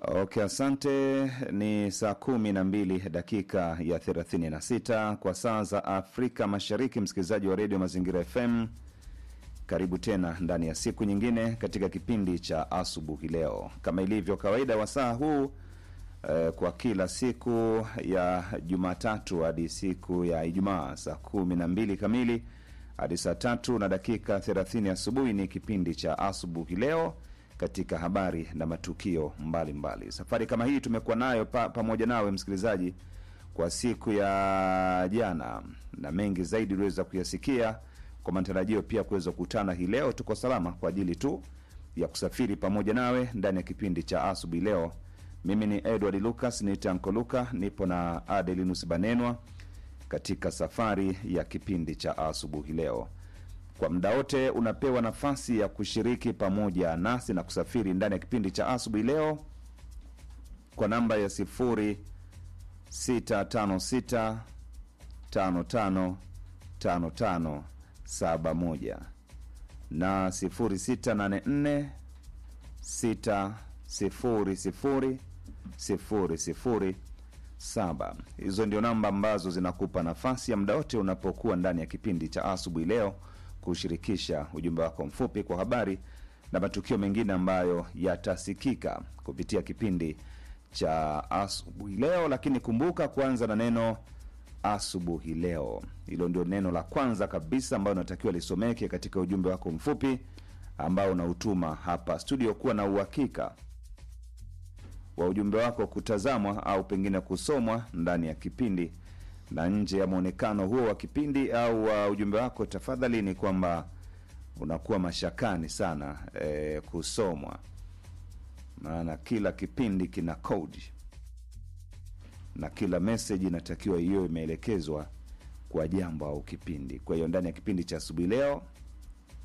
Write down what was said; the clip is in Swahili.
Okay, asante. Ni saa kumi na mbili dakika ya 36 kwa saa za Afrika Mashariki. Msikilizaji wa redio Mazingira FM, karibu tena ndani ya siku nyingine katika kipindi cha asubuhi leo, kama ilivyo kawaida wa saa huu eh, kwa kila siku ya Jumatatu hadi siku ya Ijumaa saa kumi na mbili kamili hadi saa tatu na dakika 30 asubuhi ni kipindi cha asubuhi leo katika habari na matukio mbalimbali mbali. Safari kama hii tumekuwa nayo pa, pamoja nawe msikilizaji kwa siku ya jana, na mengi zaidi uliweza kuyasikia kwa matarajio pia kuweza kukutana hii leo. Tuko salama kwa ajili tu ya kusafiri pamoja nawe ndani ya kipindi cha asubuhi leo. Mimi ni Edward Lucas, ni Tanko Luka, nipo na Adelinus Banenwa katika safari ya kipindi cha asubuhi leo. Kwa muda wote unapewa nafasi ya kushiriki pamoja nasi na kusafiri ndani ya kipindi cha asubuhi leo kwa namba ya sifuri 656 55 55 71 na 0684 600 00 saba. Hizo ndio namba ambazo zinakupa nafasi ya muda wote unapokuwa ndani ya kipindi cha asubuhi leo kushirikisha ujumbe wako mfupi kwa habari na matukio mengine ambayo yatasikika kupitia kipindi cha asubuhi leo. Lakini kumbuka kuanza na neno asubuhi leo. Hilo ndio neno la kwanza kabisa ambayo unatakiwa lisomeke katika ujumbe wako mfupi ambao unautuma hapa studio, kuwa na uhakika wa ujumbe wako kutazamwa au pengine kusomwa ndani ya kipindi na nje ya mwonekano huo wa kipindi au wa ujumbe wako, tafadhali ni kwamba unakuwa mashakani sana e, kusomwa, maana kila kipindi kina kodi na kila meseji inatakiwa hiyo imeelekezwa kwa jambo au kipindi. Kwa hiyo ndani ya kipindi cha asubuhi leo